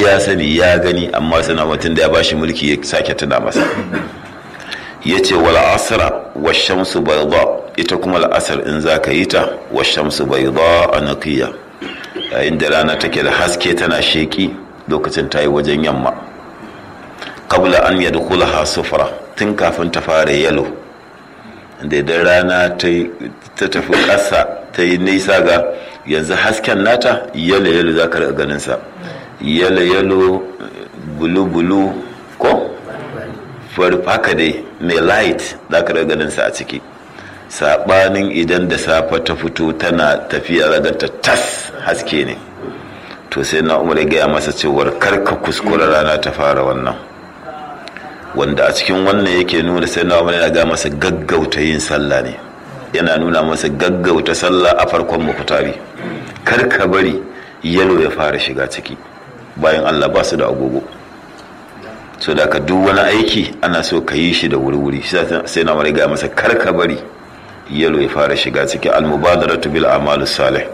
ya sani ya gani amma suna mutum da ya bashi mulki ya sake tuna masa ya ce wal asra wa shamsu bayda ita kuma al'asar in za ka yi ta wa shamsu bayda a naqiya yayin da rana take da haske tana sheki lokacin ta yi wajen yamma kabla an yadkhulaha sufra tun kafin ta fara yalo da idan rana ta tafi ƙasa ta yi nisa ga yanzu hasken nata yalo yalo za ka ganin sa yalo yalo bulu bulu ko haka dai mai light za ka ganin sa a ciki sabanin idan da safe ta fito tana tafiya raganta tas haske ne to sai na umar ya gaya masa cewar karka kuskura rana ta fara wannan wanda a cikin wannan yake nuna sai na umar yana gaya masa gaggauta yin sallah ne yana nuna masa gaggauta sallah a farkon mukutari karka bari yalo ya fara shiga ciki bayan allah ba su da agogo so da ka duk wani aiki ana so ka yi shi da wuri-wuri sai na umar ya gaya masa karka bari yalo ya fara shiga ciki al-mubadaratu bil a'malus salih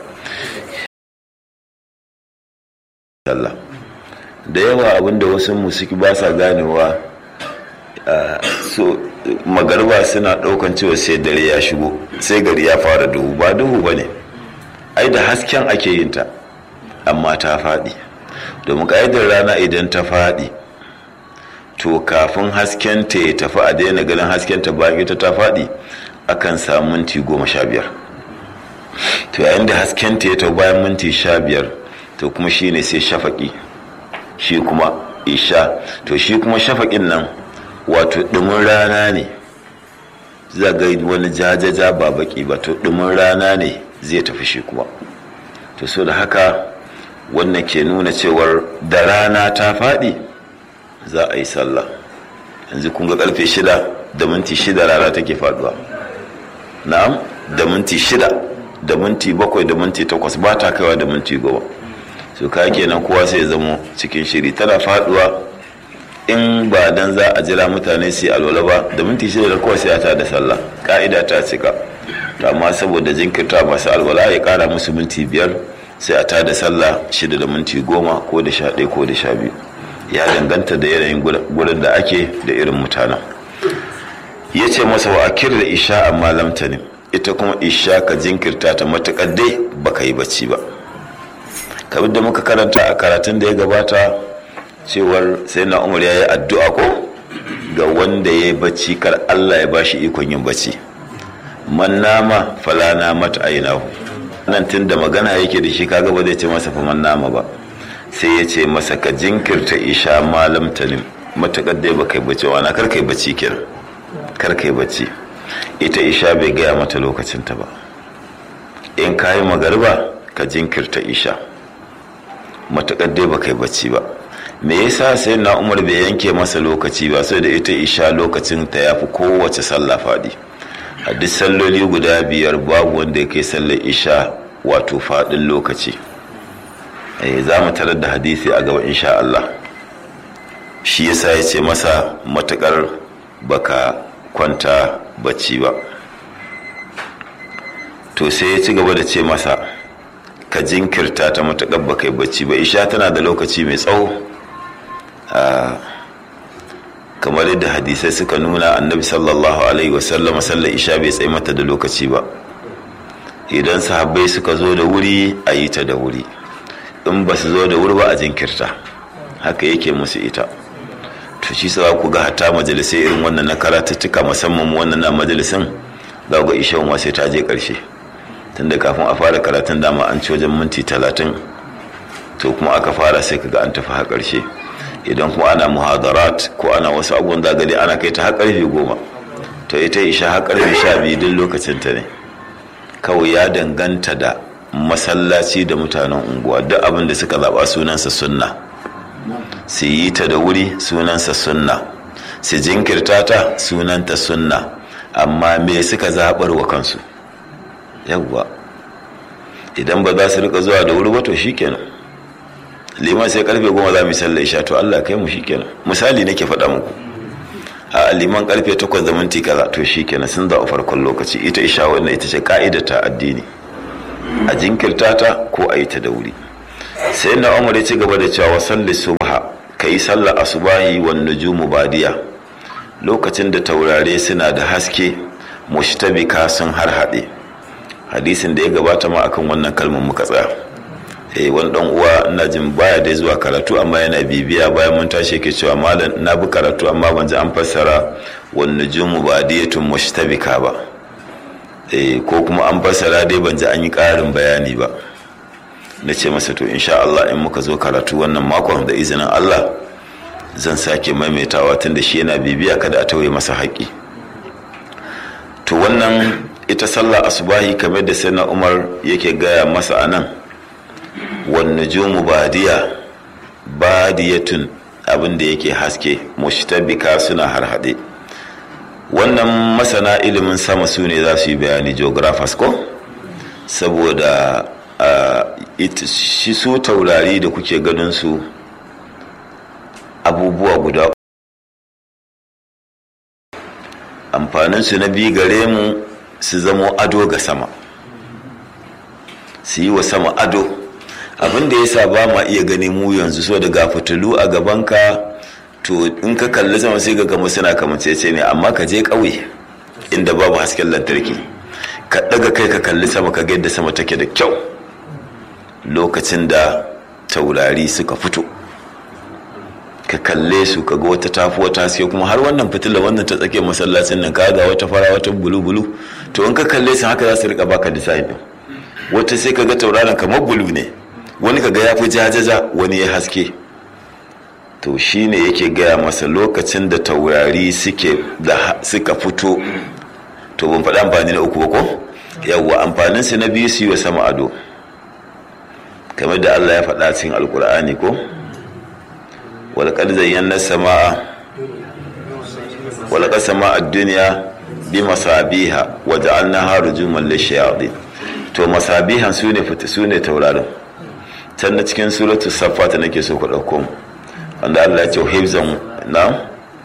Allah da yawa abinda wasu musiki ba sa ganewa so magarba suna daukan cewa sai dare ya shigo sai gari ya fara duhu ba duhu ba ne ai da hasken ake yin ta amma ta faɗi domin ƙa'idar rana idan ta faɗi to kafin hasken ta ya tafi a daina ganin hasken ta bayan ita ta faɗi akan samu minti goma sha biyar to yayin da hasken ta ya tafi bayan minti sha biyar to kuma shi ne sai shafaƙi shi kuma isha to shi kuma shafaƙin nan wato ɗumin rana ne zaga wani jajaja ba baƙi ba to ɗumin rana ne zai tafi shi kuma to so da haka wannan ke nuna cewar da rana ta faɗi za a yi sallah yanzu kun ga ƙarfe shida da minti shida rana take faɗuwa na'am da minti shida da minti bakwai da minti takwas ba ta kaiwa da minti goma su ka kenan kowa sai zamo cikin shiri tana faduwa in ba dan za a jira mutane su yi alwala ba da minti shida da kowa sai a ta da sallah ka'ida ta cika amma saboda jinkirta masu alwala ya kara musu minti biyar sai a ta da sallah shida da minti goma ko da sha ɗaya ko da sha biyu ya danganta da yanayin gurin da ake da irin mutanen ya ce masa wa akir da isha amma lamtanin ita kuma isha ka jinkirta ta matuƙar dai baka yi bacci ba kamar da muka karanta a karatun da ya gabata cewar sai na umar ya yi addu'a ko ga wanda ya yi bacci kar allah ya bashi ikon yin bacci man nama falana mata ainihu nan tun da magana yake da shi kaga ba zai ce masa fa man nama ba sai ya ce masa ka jinkirta isha malam tanim matuƙar dai baka yi bacci wana kar kai bacci kenan kar kai bacci ita isha bai gaya mata lokacinta ba in ka yi magarba ka jinkirta isha matuƙar dai baka yi bacci ba me yasa sai na umar bai yanke masa lokaci ba sai da ita isha lokacin ta yafi kowace sallah faɗi a duk salloli guda biyar babu wanda ya kai sallar isha wato faɗin lokaci za mu tarar da hadisi a gaba insha Allah shi yasa ya ce masa matuƙar baka kwanta bacci ba to sai ya ci gaba da ce masa ka jinkirta ta matuƙar ba kai bacci ba isha tana da lokaci mai tsawo kamar yadda hadisai suka nuna annabi sallallahu alaihi wasallam sallar isha bai tsaye mata da lokaci ba idan sahabbai suka zo da wuri a yi ta da wuri in ba su zo da wuri ba a jinkirta haka yake musu ita to shi sa ku ga hatta majalisai irin wannan na karatuttuka musamman wannan na majalisin za ga ishan wa sai ta je karshe tunda kafin a fara karatun dama an ci wajen minti talatin to kuma aka fara sai kaga an tafi har karshe idan kuma ana muhadarat ko ana wasu abubuwan zagade ana kai ta har karfe goma to ita isha har karfe sha biyu duk lokacin ta ne kawai ya danganta da masallaci da mutanen unguwa duk abin da suka zaba sunansa sunna su yi ta da wuri sunansa sunna su jinkirta ta sunanta sunna amma me suka zaɓar wa kansu yawwa idan ba za su rika zuwa da wuri ba to shikenan liman sai karfe goma za mu sallar isha to Allah kai mu shikenan misali nake faɗa muku a liman karfe takwas da minti kaza to shikenan sun zaɓa farkon lokaci ita isha wannan ita ce ka'ida ta addini a jinkirta ta ko a yi ta da wuri sai na umar ya ci gaba da cewa salli subha ka yi sallar asubahi wan nujumu badiya lokacin da taurare suna da haske mushtabika sun har haɗe hadisin da ya gabata ma akan wannan kalmar muka tsaya eh wani dan uwa ina jin baya da zuwa karatu amma yana bibiya bayan mun tashi yake cewa malam na bi karatu amma ban ji an fassara wan nujumu badiyatun mushtabika ba eh ko kuma an fassara dai ban ji an yi ƙarin bayani ba na ce masa to insha Allah in muka zo karatu wannan makon da izinin Allah zan sake maimaitawa tun da shi yana bibiya kada a tauye masa haƙƙi to wannan ita sallah asubahi kamar da sai na umar yake gaya masa a nan wanne jumu badiya badiyatun abin da yake haske mushtabika suna harhaɗe wannan masana ilimin sama su ne za su yi bayani geographers ko saboda shi su taurari da kuke ganin su abubuwa guda amfaninsu na biyu gare mu su zamo ado ga sama su yi wa sama ado abin da ya sa ba ma iya gani mu yanzu so daga fitilu a gabanka to in ka kalli sama sai ga gama suna kamancece ne amma ka je ƙauye inda babu hasken lantarki ka ɗaga kai ka kalli sama ka ga yadda sama take da kyau lokacin da taurari suka fito ka kalle su ka ga wata tafi wata haske kuma har wannan fitila wannan ta tsakiyar masallacin nan ka ga wata fara wata bulu bulu to in ka kalle su haka za su rika baka design din wata sai ka ga tauraron kamar bulu ne wani ka ga ya fi jajaja wani ya haske to shine yake gaya masa lokacin da taurari suke da suka fito to ban faɗi amfani na uku ba ko yawwa amfanin su na biyu su yi wa sama ado kamar da Allah ya faɗa cikin alkur'ani ko walƙar zayyana sama'a walƙar sama'a duniya bi masabiha waje an na haru juman lishiyaɗi to masabihan su ne fita su ne taurarin can na cikin suratu safata nake so ku ɗauko wanda Allah ya ce hibzan na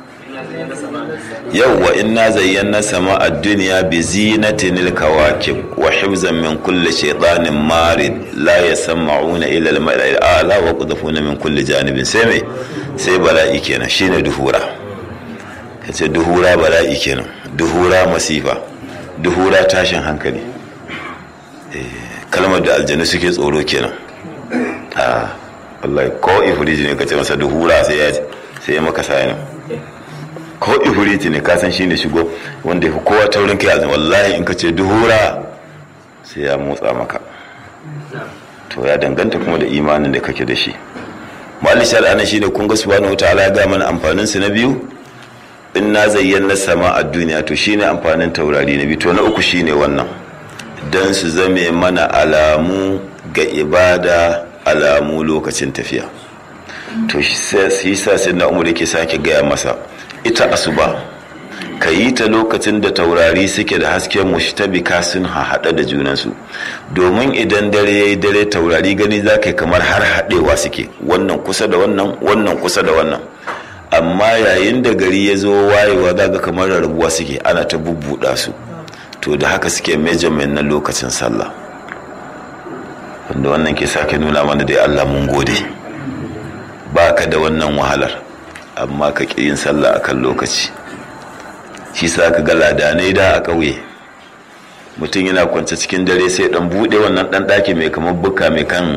yawwa inna zayyana sama a duniya bi zinatin kawakib wa hibzan min kulli shaytanin marid la yasma'una ila al-mala'il a'la wa qudfuna min kulli janibin sai mai sai bala'i kenan shine duhura kace duhura bala'i kenan duhura masifa duhura tashin hankali kalmar da aljanu suke tsoro kenan a wallahi ko ifriji ne kace masa duhura sai ya sai ya maka sayanin ko ifriti ne kasan shi ne shigo wanda ya kowa taurin kai azumi wallahi in ka ce duhura sai ya motsa maka to ya danganta kuma da imanin da kake da shi mali shar'ana shine kun ga subhanahu wataala ya ga mana amfanin su na biyu in na zayyana sama a duniya to shine amfanin taurari na biyu to na uku shine wannan dan su zame mana alamu ga ibada alamu lokacin tafiya to shi sa sai na umar yake sake gaya masa ita asuba ka yi ta lokacin da taurari suke da hasken mushtabika sun haɗa da junansu domin idan dare ya yi dare taurari gani za ka yi kamar har haɗewa suke wannan kusa da wannan wannan kusa da wannan amma yayin da gari ya zo wayewa za ga kamar rarrabuwa suke ana ta bubbuɗa su to da haka suke measurement na lokacin sallah wanda wannan ke sake nuna mana dai allah mun gode ba ka da wannan wahalar amma ka ƙi yin sallah a kan lokaci shi sa ka ga ladanai da a ƙauye mutum yana kwance cikin dare sai dan buɗe wannan ɗan ɗaki mai kamar buka mai kan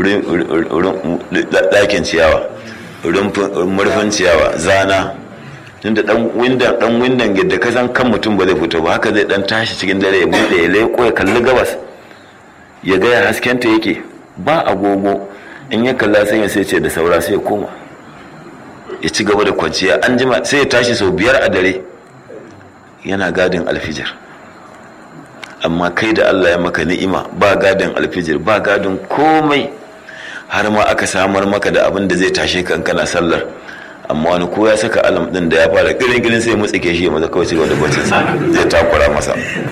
ɗakin ciyawa murfin ciyawa zana tunda dan windan dan windan yadda ka san kan mutum ba zai fito ba haka zai dan tashi cikin dare ya buɗe ya leƙo ya kalli gabas ya gaya haskenta yake ba agogo in ya kalla sai ya sai ce da saura sai ya koma ya ci gaba da kwanciya an jima sai ya tashi sau biyar a dare yana gadin alfijir amma kai da Allah ya maka ni'ima ba gadin alfijir ba gadin komai har ma aka samar maka da abin da zai tashe ka kana sallar amma wani ko ya saka alam din da ya fara girin girin sai mu tsike shi ya maza kawai cigaba da bacin sa zai takura masa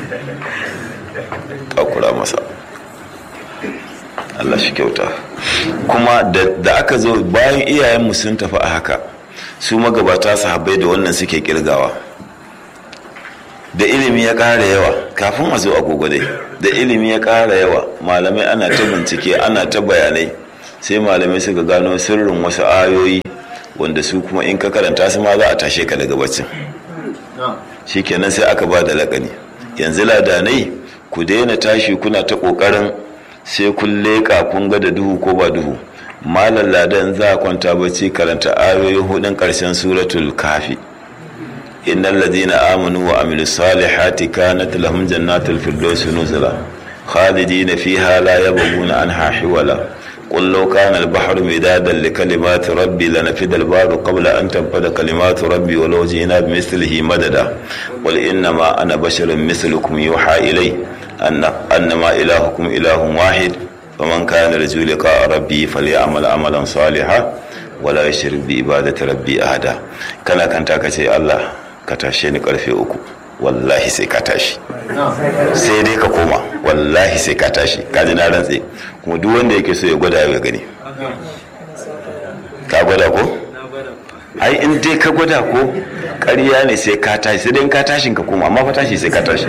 takura masa Allah shi kyauta kuma da aka zo bayan iyayenmu sun tafi a haka su magabata sahabbai da wannan suke kirgawa da ilimi ya ƙara yawa kafin a zo agogo dai da ilimi ya ƙara yawa malamai ana ta bincike ana ta bayanai sai malamai suka gano sirrin wasu ayoyi wanda su kuma in ka karanta su ma za a tashe ka daga baccin shikenan sai aka ba da lakani yanzu ladanai ku daina tashi kuna ta kokarin sai kun leƙa kun ga da duhu ko ba duhu malam ladan za a kwanta bacci karanta ayoyi hudun karshen suratul kafi innal ladina amanu wa amilus salihati kanat lahum jannatul firdausi nuzula khalidina fiha la yabghuna anha hiwala قل لو كان البحر مدادا لكلمات ربي لنفد البحر قبل أن تنفد كلمات ربي ولو جئنا بمثله مددا قل إنما أنا بشر مثلكم يوحى إلي أن أنما إلهكم إله واحد فمن كان يرجو لقاء ربي فليعمل عملا صالحا ولا يشرك بعبادة ربي أحدا كان كان تاكتي الله كتاشيني قرفي أكو wallahi sai ka tashi sai dai ka koma wallahi sai ka tashi ka ji na rantse kuma duk wanda yake so ya gwada ya gani ka gwada ko ai in dai ka gwada ko ƙarya ne sai ka tashi sai dai in ka tashin ka koma amma fa tashi sai ka tashi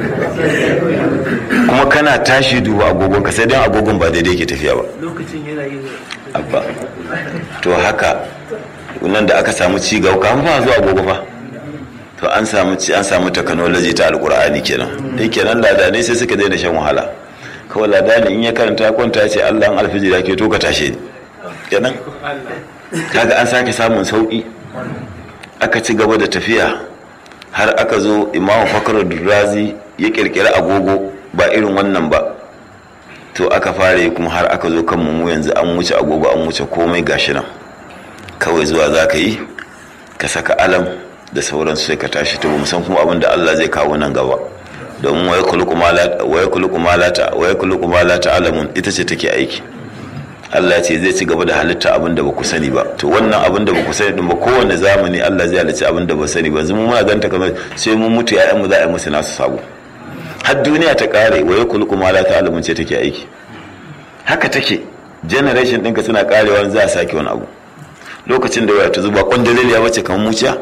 kuma kana tashi duba agogon ka sai dai agogon ba daidai ke tafiya ba lokacin yana yi abba to haka nan da aka samu ci gaba kafin fa zuwa agogo fa to an samu an samu technology ta alkur'ani kenan dai kenan ladane sai suka daina shan wahala kawai ladani in ya karanta ya kwanta ce Allah an alfijir ke to ka tashe ni kenan kaga an sake samun sauki aka ci gaba da tafiya har aka zo imamu fakar razi ya kirkiri agogo ba irin wannan ba to aka fara kuma har aka zo kan mu yanzu an wuce agogo an wuce komai gashi nan kawai zuwa za ka yi ka saka alam da sauransu sai ka tashi to mu san kuma abin da Allah zai kawo nan gaba domin waya kuluku malata waya kuluku malata waya kuluku malata alamun ita ce take aiki Allah ya ce zai ci gaba da halitta abin da ba ku sani ba to wannan abin da ba ku sani din ba kowanne zamani Allah zai halicci abin da ba sani ba yanzu mun muna ganta kamar sai mun mutu ya'yan mu za a yi musu nasu sabo har duniya ta kare waya kuluku malata alamun ce take aiki haka take generation ɗinka suna karewa za a sake wani abu lokacin da waya ta zuba kwandalil ya wace kamar muciya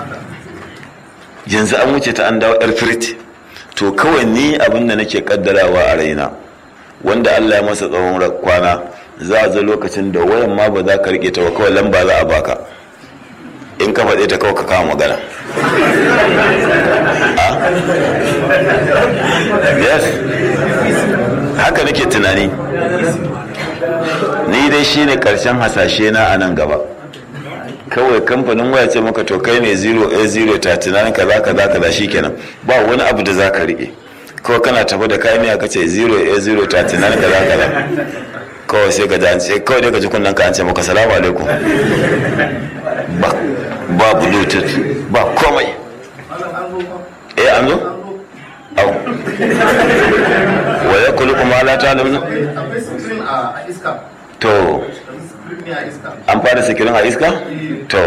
yanzu an wuce ta an dawo yar firit to kawai ni abin da nake kaddarawa a raina wanda Allah ya masa tsawon kwana za a zo lokacin da wayan ma ba za ka rike ta ba kawai lamba za a baka in ka faɗe ta kawai ka kama magana yes haka nake tunani ni dai shine karshen hasashe na a nan gaba kawai kamfanin waya ce maka to kai ne 0a0 ta tunanin kaza kaza kaza shikenan ba wani abu da zaka rike kawai kana tafi da kayan miya kace 0a0 ta tunanin kaza kaza kawai sai ka ji an ce kawai dai ka ji kunnan ka an ce maka salamu alaikum ba ba bluetooth ba komai eh an zo au wa yakulu kuma la ta'lamu to an fara sikirin a iska? to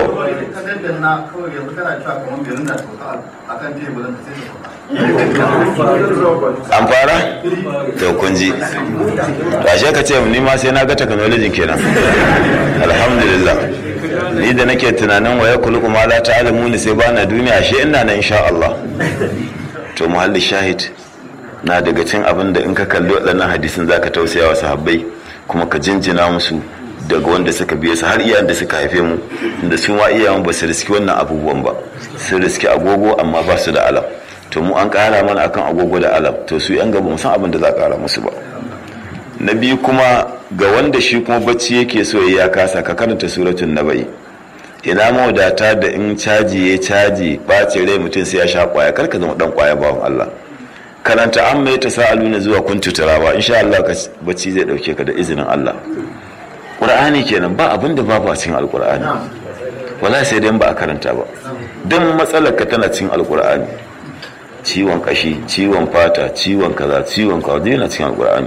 an fara? to kun ji ashe ka ce ni ma sai na ga technology kenan alhamdulillah ni da nake tunanin waya kulu kuma la ta'alamu ni sai bana duniya ashe ina nan insha Allah to muhalli shahid na daga cin abin da in ka kalli waɗannan hadisin zaka tausaya wa sahabbai kuma ka jinjina musu daga wanda suka biye su har iyayen da suka haife mu da su ma iyayen ba su riski wannan abubuwan ba su riski agogo amma ba su da alam to mu an kara mana akan agogo da alam to su yan gaba mu san abin da za a kara musu ba na biyu kuma ga wanda shi kuma bacci yake so ya kasa ka karanta suratul nabai ina mawadata da in caji ya caji ɓace rai mutum sai ya sha kwaya karka zama dan kwaya bawan Allah karanta an mai ta sa'aluna zuwa kun tuturawa insha Allah bacci zai dauke ka da izinin Allah ƙur'ani kenan ba abin da babu a cikin alƙur'ani wala sai dai ba a karanta ba don matsalar ka tana cikin alƙur'ani ciwon kashi ciwon fata ciwon kaza ciwon kaza yana cikin alƙur'ani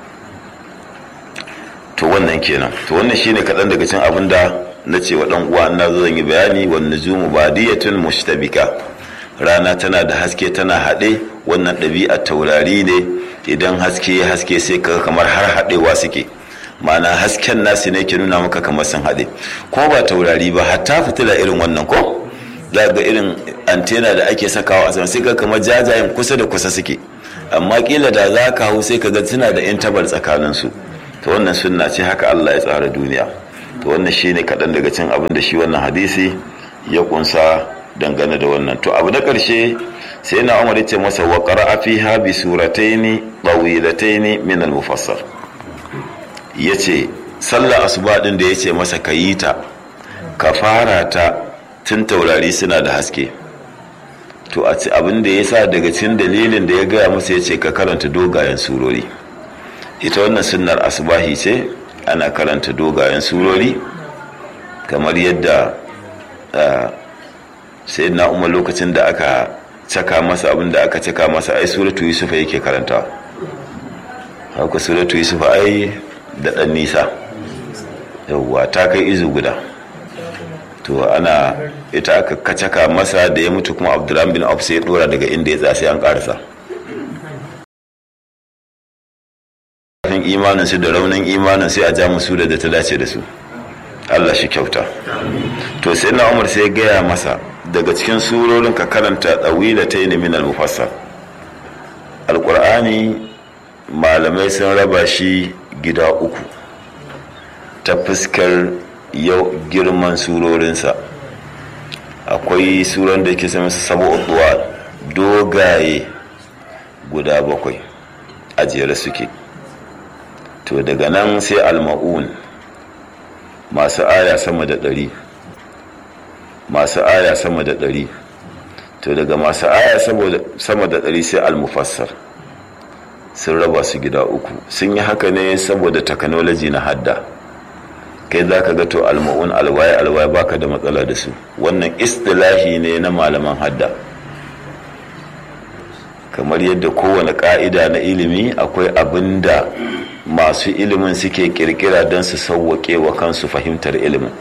to wannan kenan to wannan shine kaɗan daga cikin abin da na ce wa ɗan uwa na zo zan yi bayani wa nujumu badiyatun mushtabika rana tana da haske tana haɗe wannan ɗabi'ar taurari ne idan haske ya haske sai kaga kamar har haɗewa suke ma'ana hasken nasu ne ke nuna maka kamar sun haɗe ko ba taurari ba hatta fitila irin wannan ko za ga irin antena da ake sakawa a sama sai ka kamar jajayen kusa da kusa suke amma kila da za ka hau sai ka ga suna da intabar tsakanin su to wannan sunna ce haka Allah ya tsara duniya to wannan shine kaɗan daga cin abin da shi wannan hadisi ya kunsa dangane da wannan to abu na ƙarshe sai na umar ce masa wa qara'a fiha bi surataini tawilataini min al-mufassal yace sallah asuba din da yace masa kayi ta ka fara ta tun taurari suna da haske to a ci abin da yasa daga cikin dalilin da ya gaya masa yace ka karanta dogayen surori ita wannan sunnar asubahi ce ana karanta dogayen surori kamar yadda sai na umar lokacin da aka caka masa abin da aka caka masa ai suratu yusufa yake karanta haka suratu yusufa ai da ɗan nisa yauwa ta kai izu guda to ana ita aka kacaka masa da ya mutu kuma abdurrahman bin auf sai ya dora daga inda ya tsaya sai an karasa kafin imanin su da raunin imanin sai a ja musu da ta dace da su Allah shi kyauta to sai na umar sai gaya masa daga cikin surorin ka karanta tsawila ta yi min al-mufassal alƙur'ani malamai sun raba shi gida uku ta fuskar yau girman surorinsa akwai suran da ke sami sabo'uwa dogaye guda bakwai a jere suke to daga nan sai al-ma'un masu aya sama da ɗari masu aya sama da ɗari to daga masu aya sama da ɗari sai al-mufassar sun raba su gida uku sun yi haka ne saboda technology na hadda kai za ka gato alma'un alwaye alwaye baka da matsala da su wannan istilahi ne na malaman hadda kamar yadda kowane ka'ida na ilimi akwai abin da masu ilimin suke kirkira don su sauwaƙe wa kansu fahimtar ilimin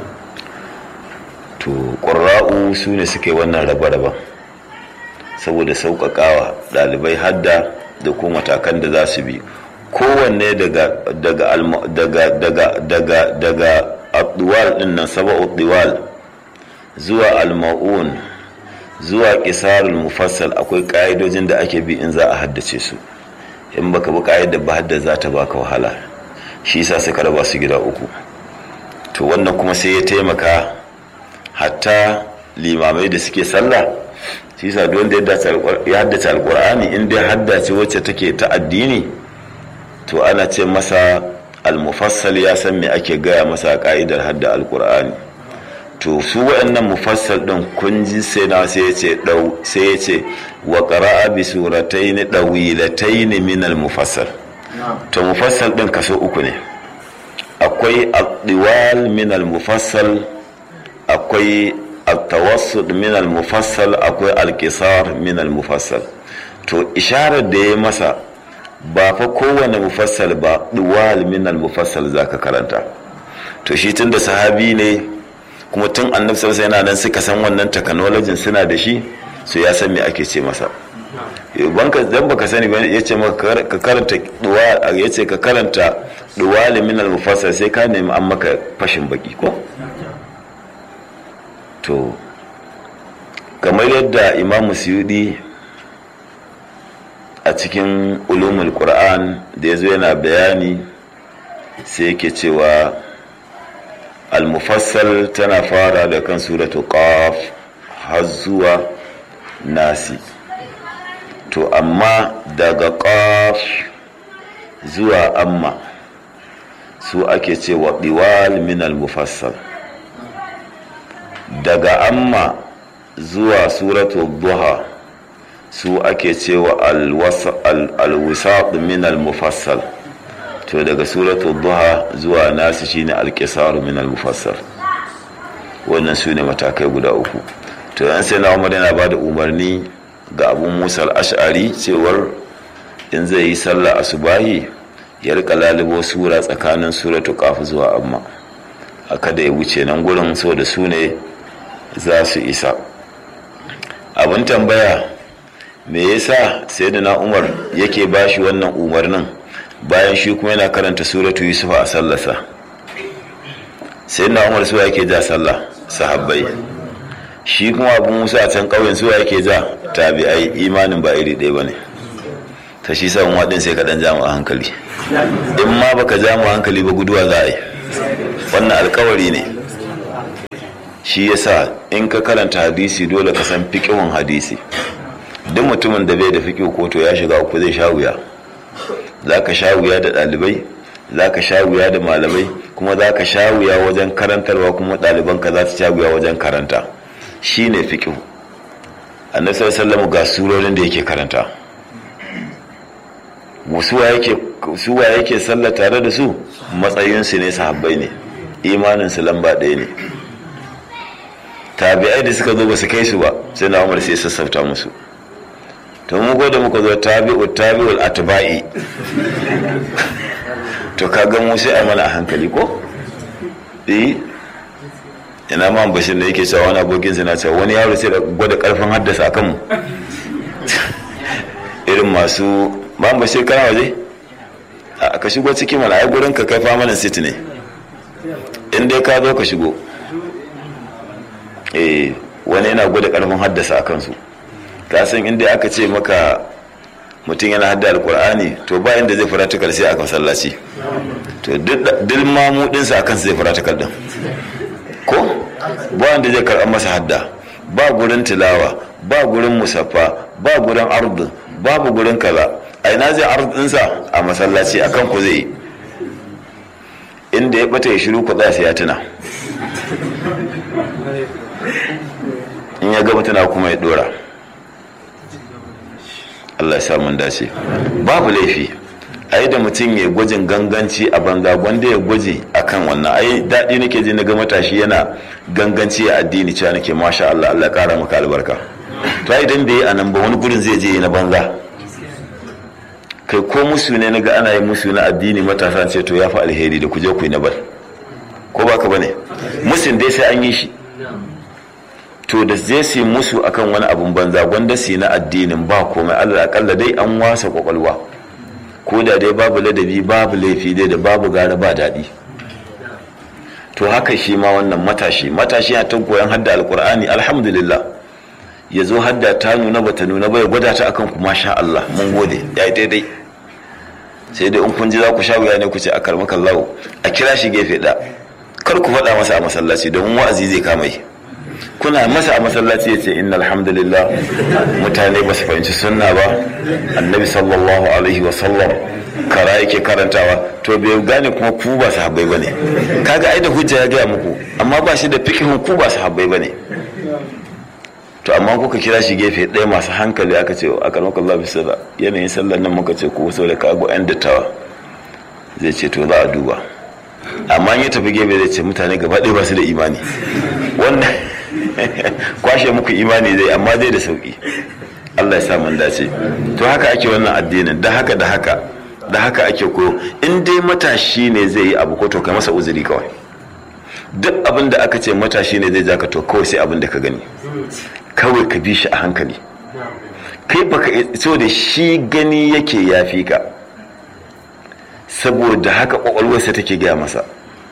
to ƙura'u su ne suke wannan raba-raba saboda sauƙaƙawa ɗalibai hadda da ko matakan da za su bi kowanne daga daga daga daga daga daga abduwal din nan saba'u diwal zuwa alma'un zuwa qisarul mufassal akwai ƙa'idojin da ake bi in za a haddace su in baka bi ƙa'idar ba hadda za ta baka wahala shi yasa suka raba su gida uku to wannan kuma sai ya taimaka hatta limamai da suke sallah shi yasa duk wanda ya haddace alqur'ani in dai haddace wacce take ta addini to ana ce masa almufassal ya san me ake gaya masa ka'idar hadda alqur'ani to su waɗannan mufassal din kun ji sai na sai ya ce dau sai ya ce wa qara'a bi suratayn dawilatayn min almufassal to mufassal din kaso uku ne akwai ad-diwal min almufassal akwai التوسط من المفصل akwai القصار من المفصل to isharar da ya masa ba fa kowane mufassal ba duwal min al-mufassal zaka karanta to shi tun da sahabi ne kuma tun annabi sallallahu yana nan suka san wannan technology suna da shi so ya san me ake ce masa banka dan baka sani ba yace maka ka karanta duwal yace ka karanta duwal min al-mufassal sai ka nemi an maka fashin baki ko to kamar yadda imamu suyudi a cikin ulumul qur'an da ya zo yana bayani sai yake cewa al-mufassal tana fara da kan suratu qaf har zuwa nasi to amma daga qaf zuwa amma su ake cewa diwal min al-mufassal daga amma zuwa suratu duha su ake cewa alwisaq min almufassal to daga suratu duha zuwa nasu shine alqisar min almufassal wannan su ne matakai guda uku to yan sai na umar yana bada umarni ga abu musa al-ash'ari cewar in zai yi sallah asubahi ya rika lalubo sura tsakanin suratu qaf zuwa amma a kada ya wuce nan gurin so da su ne za su isa abin tambaya me yasa sai da na umar yake bashi wannan umarnin bayan shi kuma yana karanta suratu yusuf a sallarsa sai na umar suwa yake ja sallah sahabbai shi kuma abin musa a can ƙauyen suwa yake ja tabi'ai imanin ba iri ɗaya ba ne ta shi sa waɗin sai kaɗan jama a hankali in ma baka ja mu hankali ba guduwa za a yi wannan alkawari ne shi yasa in ka karanta hadisi dole ka san fiƙihun hadisi duk mutumin da bai da fiƙihu ko to ya shiga uku zai sha wuya za ka sha wuya da ɗalibai za ka sha wuya da malamai kuma za ka sha wuya wajen karantarwa kuma ɗalibanka za su sha wuya wajen karanta shi ne fiƙihu annabi sallallahu ga surorin da yake karanta suwa yake sallah tare da su matsayinsu ne sahabbai ne imaninsu lamba ɗaya ne tabi'ai da suka zo ba su kai su ba sai na umar sai sassauta musu to mu da muka zo tabi'u tabi'ul atba'i to kaga mu sai a mana a hankali ko eh ina ma bashir da yake cewa wani abokin sa na cewa wani yaro sai da gwada karfin haddasa akan mu irin masu ma bashir kana waje a ka shigo ciki mana ai gurin ka kai famanin city ne in dai ka zo ka shigo eh wani yana gwada karfin haddasa a kansu ka san inda aka ce maka mutum yana hadda alkur'ani to ba inda zai faratikal sai a masallaci to duk mamudinsa a kansa zai faratikal din ko ba wanda zai karɓar masa hadda ba gurin tilawa ba gurin musaffa ba gurin ardu babu gurin kaza a ina zai ardinsa a masallaci a kan ku zai inda ya bata ya shiru ku sai ya tuna in ya gaba tana kuma ya dora Allah ya samun dace babu laifi ai da mutum ya gwajin ganganci a banza wanda ya gwaji akan wannan ai daɗi nake ji na ga matashi yana ganganci a addini cewa nake masha Allah Allah ƙara maka albarka to ai idan bai a nan ba wani gurin zai je na banza kai ko musu ne na ga ana yi musu na addini matasa ce to ya fi alheri da ku je ku yi na bar ko baka bane musun dai sai an yi shi to da zai su musu akan wani abun banza gwanda su na addinin ba komai allah akalla dai an wasa kwakwalwa ko da dai babu ladabi babu laifi dai da babu gara ba daɗi to haka shi ma wannan matashi matashi ya ta koyan hadda alkur'ani alhamdulillah ya zo hadda ta nuna bata nuna ba ya gwada ta akan ku masha Allah mun gode ya yi daidai sai dai in kun ji za ku sha wuya ne ku ce a karmakan lawo a kira shi gefe da kar ku faɗa masa a masallaci domin wa'azi zai kama yi kuna masa a masallaci ya ce inna alhamdulillah mutane ba su fahimci sunna ba annabi sallallahu alaihi wa sallam kara yake karantawa to bai gane kuma ku ba su habbai bane kaga ai da hujja ya gaya muku amma ba shi da fikihun ku ba su habbai bane to amma kuka kira shi gefe ɗaya masu hankali aka ce a karmakon Allah bisa yanayin sallar nan muka ce ku so da kago yan dattawa zai ce to za a duba amma ya tafi gefe zai ce mutane gaba ɗaya ba su da imani wannan kwashe muku imani zai amma zai da sauki Allah ya sa mun dace to haka ake wannan addinin da haka da haka da haka ake ko in dai matashi ne zai yi abu ko to kai masa uzuri kawai duk abin da aka ce matashi ne zai jaka to kawai sai abin da ka gani kawai ka bi shi a hankali kai baka so da shi gani yake yafi ka saboda haka kwakwalwarsa take gaya masa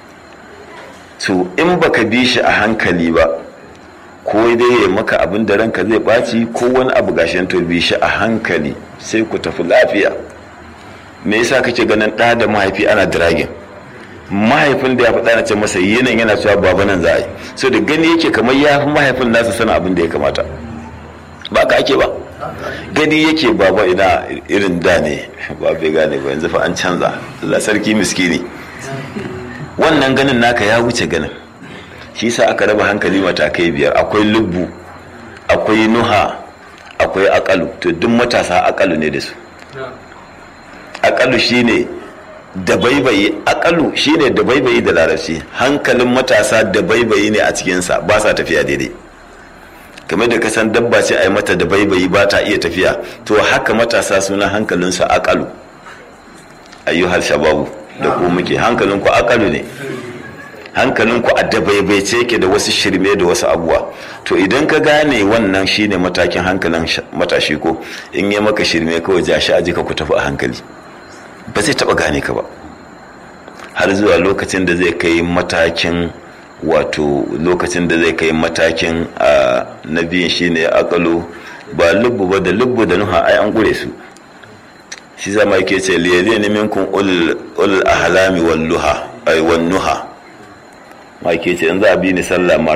so in baka bi shi a hankali ba ko dai ya maka abin da ranka zai ɓaci ko wani abu gashin to bi shi a hankali sai ku tafi lafiya me yasa kake ganin ɗa da mahaifi ana dragin mahaifin da ya faɗa na ce masa yanayin yana cewa baba nan za a yi so da gani yake kamar ya fi mahaifin nasa sana abin da ya kamata ba ka ake ba gani yake baba ina irin da ne ba bai gane ba yanzu fa an canza Allah sarki miskini wannan ganin naka ya wuce ganin shi sa aka raba hankali matakai biyar akwai lubbu akwai nuha akwai akalu to duk matasa akalu ne da su akalu shine da baibayi akalu shine da baibayi da larabci hankalin matasa da baibayi ne a cikinsa ba sa tafiya daidai kamar da kasan dabba ce a yi mata da baibayi ba ta iya tafiya to haka matasa suna hankalinsa akalu ayyuhal shababu da ku muke hankalinku akalu ne hankalinku a dabaibaice yake da wasu shirme da wasu abuwa to idan ka gane wannan shine matakin hankalin matashi ko in yi maka shirme kawai ja shi aji ka ku tafi a hankali ba zai taba gane ka ba har zuwa lokacin da zai kai matakin wato lokacin da zai kai matakin a na biyun shine akalu ba lubbu ba da lubbu da nuha ai an gure su shi zama yake ce liyali ne minkun ul ahlami wal luha ay wan nuha ma yake ce in za a bi ni sallah